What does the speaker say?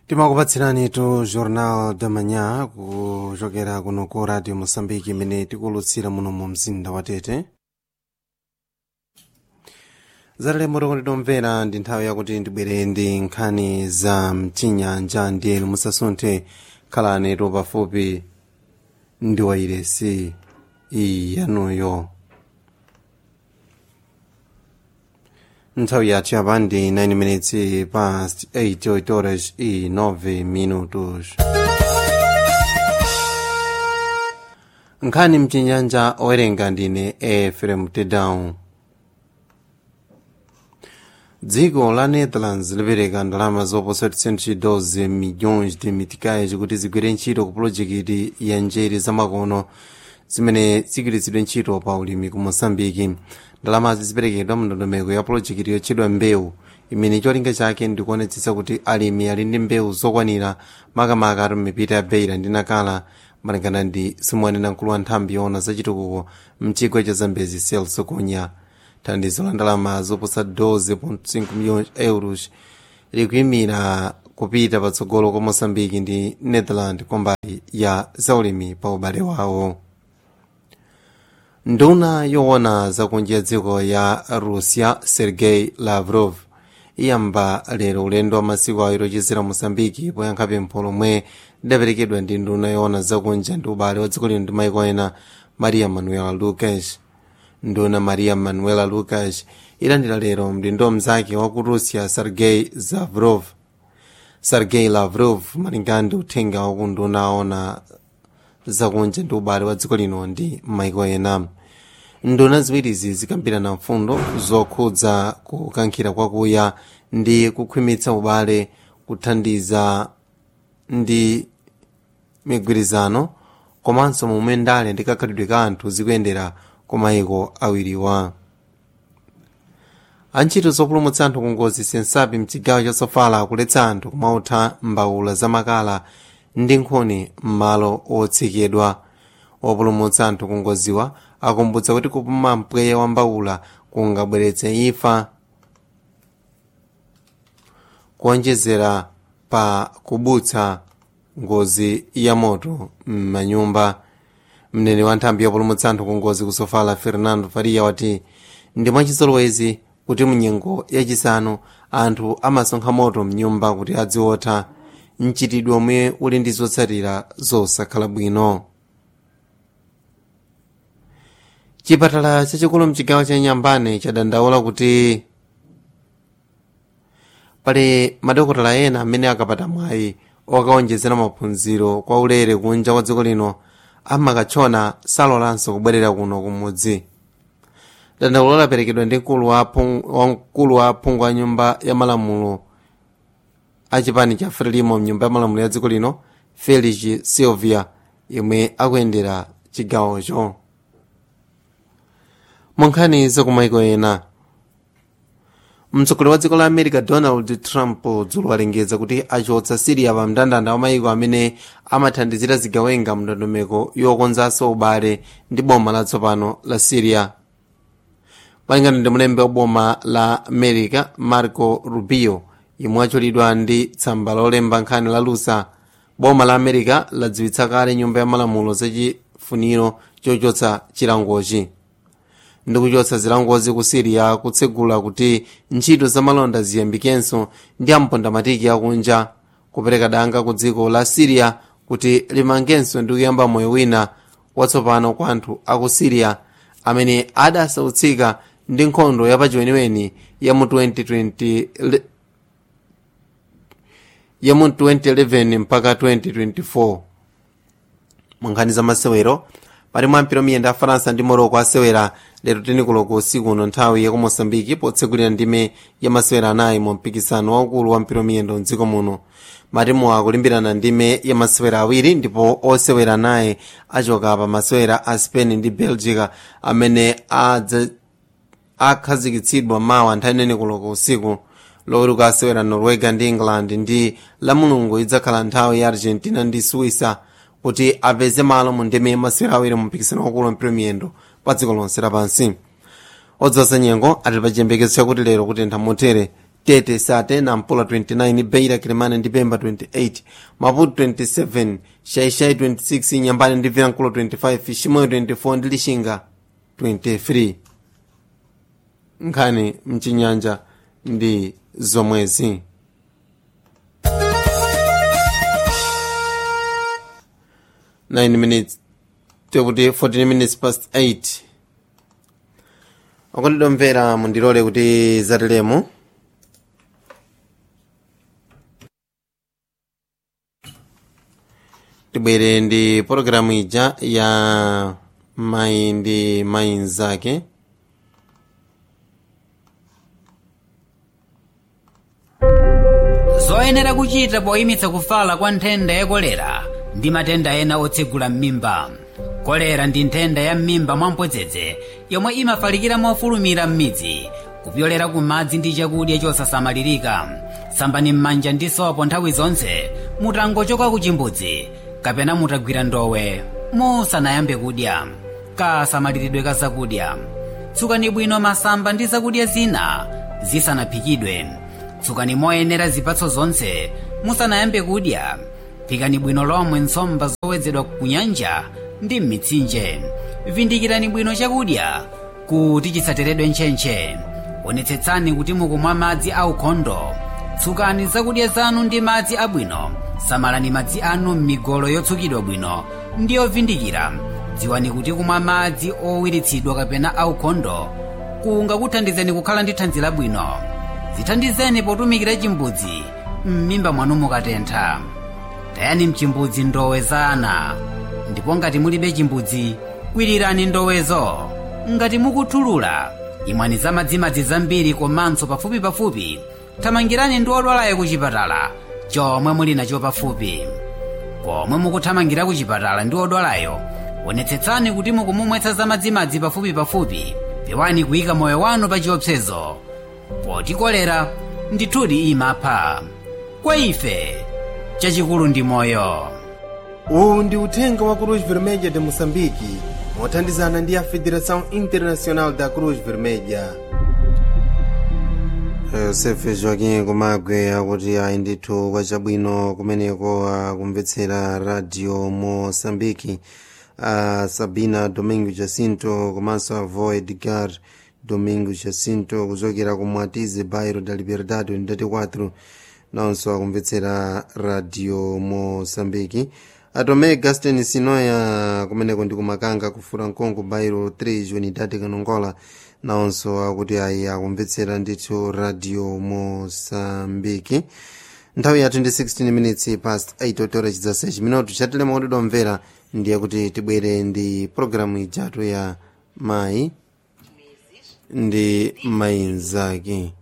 timakupatsirani tu jornal da manhã kuchokera kuno ku radio moçambique imene tikulutsira muno mu mzinda wa tete zatalemo tokonditomvera ndi nthawi yakuti ndibwere ndi nkhani za mchinyanja ndiyenu musasunthe khalani tu pafupi ndi wairesi iyi yanuyo nthawi yathu yapa ndi 9 minutes past 8 8 horas e 9 minutos nkhani mchinyanja owerenga ndine efrem tedown dziko la netherlands lipereka ndalama zoposa 12 milhões de meticais kuti zigwire ntchito ku pulojekiti ya njere zamakono zimene zigwiritsidwe ntchito pa ulimi ku moçambike ndalamazi ziperekedwa mndondomeko ya pulojekiti yotchedwa mbewu imene cholinga chake ndikuonetsetsa kuti alimi ali ndi mbewu zokwanira makamaka ati mipita ya beira ndi nakala malingana ndi simwanena mkulu wa nthambi yoona zachitukuko mchigwa cha zambezi celso kunya thandizo la ndalama zoposa 12.5 milhões euros likuyimira kupita patsogolo kwa moçambike ndi netherland kumbali ya zaulimi pa ubale wawo nduna yoona zakunja dziko ya russia sergei lavrov iyamba lero ulendo wa masiku awiri ochezera moçambike poyankha pempho lomwe lidaperekedwa ndi nduna yoona zakunja ndi ubale wa dziko lino ndi maiko ena maria manuela lucas nduna maria manuela lucas ilandira lero mdindo mzake wa ku russia sergei lavrov sergei lavrov malingana ndi uthenga wa ku nduna aona zakunja ndi ubale wa dziko lino ndi maiko ena nduna ziwirizi zikambirana mfundo zokhudza kukankhira kwakuya ndi kukhwimitsa ubale kuthandiza ndi migwirizano komanso momwe ndale ndi kakhalidwe ka anthu zikuyendera ku mayiko awiriwa antchito zopulumutsa anthu ku ngozi sensapi mchigawo cha sofala akuletsa anthu kumautha mbawula zamakala ndi nkhuni m'malo otsekedwa opulumutsa anthu ku ngoziwa akumbutsa kuti kupuma mpweya wa mbawula kungabweretse imfa kuonjezera pa kubutsa ngozi ya moto m'manyumba mnene wa nthambi yopulumutsa anthu ku ngozi ku sofala fernando faria wati ndi mwachizolowezi kuti munyengo yachisanu anthu amasonkha moto mnyumba kuti adziwotha mchitidwe omwe uli ndi zotsatira zosakhala bwino chipatala chachikulu mchigawo cha nyambane chadandaula kuti pali madokotala ena amene akapata mwayi okaonjezera maphunziro kwa ulere kunja kwa dziko lino amakatchona salolanso kubwerera kuno kumudzi dandaulo laperekedwa ndi mkulu wa aphungu a nyumba ya malamulo achipani cha frelimo mnyumba ya malamulo ya dziko lino felix silvia yemwe akuyendera chigawocho munkhani zakumaiko ena mtsogoleri wa dziko la america donald trump dzulo alengeza kuti achotsa siriya pa mndandanda wa mayiko amene amathandizira zigawenga mndondomeko yokonzanso ubale ndi boma latsopano la siriya malingana ndi mlembi wa boma la america marco rubio yemwe acholidwa ndi tsamba lolemba nkhani la lusa boma la america ladziwitsa kale nyumba ya malamulo zachifuniro chochotsa chilangochi ndikuchotsa zilangozi ku siriya kutsegula kuti ntchito zamalonda ziyambikenso ndi ampondamatiki akunja kupereka danga ku dziko la siriya kuti limangenso ndi kuyamba moyo wina watsopano kwa anthu aku siriya amene adasautsika ndi nkhondo yapachiweniweni ya mu 2020 ya mu 2011 mpaka 2024 munkhani za masewero pali mwampiro miyenda a faransa ndi morocco asewera lero tinikuloko usiku uno nthawi ya ku moçambike potsegulira ndime ya masewera anayi mu mpikisano waukulu wa mpiro miyendo mdziko muno matimu akulimbirana ndime ya masewera awiri ndipo osewera anayi achoka pa masewera a spain ndi belgica amene akhazikitsidwa mawa nthawi nene kuloko usiku loweruka asewera norwega ndi england ndi la mulungu idzakhala nthawi ya argentina ndi suisa kuti apeze malo mu ndime ya masewera awiri mu mpikisano wakulu mpiro miyendo pa dziko lonse lapansi odzosa nyengo ati pachiyembekezo chakuti lero kutentha motere tete sate nampula 29 beira kilimane ndi pemba 28 maputo 27 shaishai 26 nyambane ndi vilankulo 25 shimoyo 24 ndi lishinga 23 nkhani mchinyanja ndi zomwezi nine minutes tekuti 14 minutes past 8 okondedwa mvera mundilole kuti zatilemo tibwere ndi pologalamu ija ya mayi ndi mayi mzake zoyenera kuchita poyimitsa kufala kwa nthenda ya kolera ndi matenda ena otsegula m'mimba kolera ndi nthenda ya m'mimba mwamphodzedze yomwe imafalikira mofulumira m'midzi kupyolera ku madzi ndi chakudya chosasamalirika sambani m'manja ndi sopo nthawi zonse mutangochoka ku chimbudzi kapena mutagwira ndowe musanayambe kudya kasamaliridwe ka zakudya tsukani bwino masamba ndi zakudya zina zisanaphikidwe tsukani moyenera zipatso zonse musanayambe kudya phikani bwino lomwe nsomba zowedzedwa ku nyanja ndi m'mitsinje vindikirani bwino chakudya kuti chisateredwe ntchentche onetsetsani kuti mukumwa madzi aukhondo tsukani zakudya zanu ndi madzi abwino samalani madzi anu m'migolo yotsukidwa bwino ndi yovindikira dziwani kuti kumwa madzi owiritsidwa kapena aukhondo kungakuthandizeni kukhala ndi thanzi labwino zithandizeni potumikira chimbudzi m'mimba mwanu mukatentha tayani mchimbudzi ndowe za ana ndipo ngati mulibe chimbudzi kwirirani ndowezo ngati mukuthulula imwani za madzimadzi zambiri komanso pafupi pafupi thamangirani ndi odwalayo ku chipatala chomwe muli nacho pafupi pomwe mukuthamangira ku chipatala ndi odwalayo onetsetsani kuti mukumumwetsa za madzimadzi pafupi pafupi pewani kuyika moyo wanu pa chiopsezo poti kolera ndithudi imapha kwa ife chachikulu ndi moyo uwu ndi uthenga wa cruz vermelha de moçambique mothandizana ndi a federação internacional da cruz vermelha yosefe joaquim kumagwe akuti ayi ndithu kwachabwino kumeneko akumvetsera radio moçambique a sabina domingo jacinto komanso avo edgar domingo jacinto kuchokera ku mwatize bairro da liberdade unidade 4 nawonso akumvetsera radio moçambique atome gaston sinoya kumeneko ndi kumakanga kufura nkongo bairro 3 unidade kanongola nawonso akuti ayi akumvetsera ndithu radio moçambique nthawi yathu ndi 16 minutes past 8 otora chidzase chiminotu chatilema kuti domvera ndiye kuti tibwere ndi programu ijatu ya mayi ndi mayi mzake